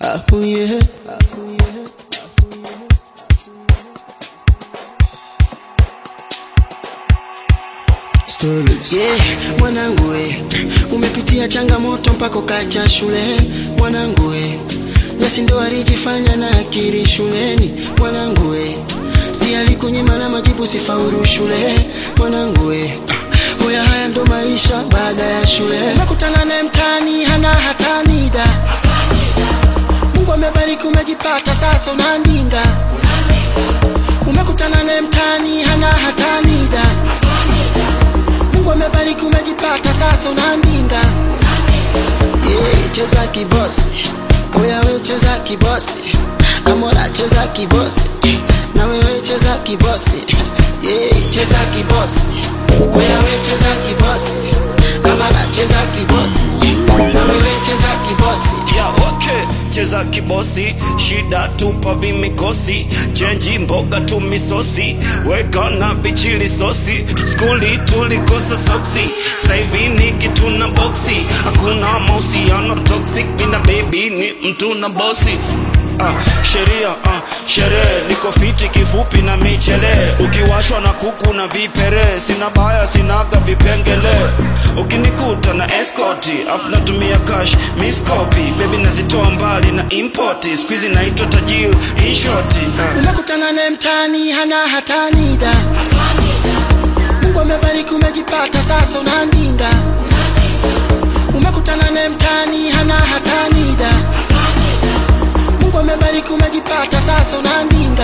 Ahuye. Yeah, mwanangu we, umepitia changamoto mpaka ukacha shule mwanangu we, Nyasi ndo alijifanya na akili shuleni mwanangu we, si alikunyima na majibu sifaulu shule mwanangu we, hoya haya ndo maisha baada ya shule. Umekutana naye mtaani hana hata nida, Mungu amebariki umejipata sasa unandinga. Umekutana naye mtaani hana hata nida Mungu amebariki umejipata sasa unandinga yeah, cheza kibosi oya we cheza kibosi amora cheza kibosi na wewe cheza kibosi yeah, cheza kibosi oya we cheza kibosi amora cheza kibosi na wewe cheza kibosi ya okay cheza kibosi shida tupa vimikosi chenji mboga tu misosi weka na vichili sosi skuli tulikosa soksi saivi ni kitu na boksi hakuna mahusiano toxic mina baby ni mtu na bosi Ah, sheria ah, sherehe niko fiti kifupi na michele ukiwashwa na kuku na vipere sina baya sinaga vipengele ukinikuta na eskoti afu natumia cash miskopi bebi nazitoa mbali na impoti skuizi naitwa tajiri inshoti ah. umekutana naye mtaani hana hata nida Mungu amebariki umejipata sasa unandinga umekutana naye mtaani hana hata nida Mungu amebariki umejipata sasa unandinga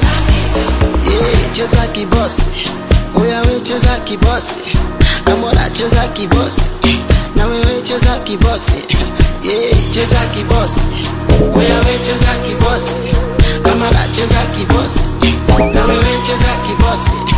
yeah, cheza kibosi oya we cheza kibosi amora cheza kibosi na wewe cheza kibosi yeah, cheza kibosi oya we cheza kibosi amora cheza kibosi na wewe cheza kibosi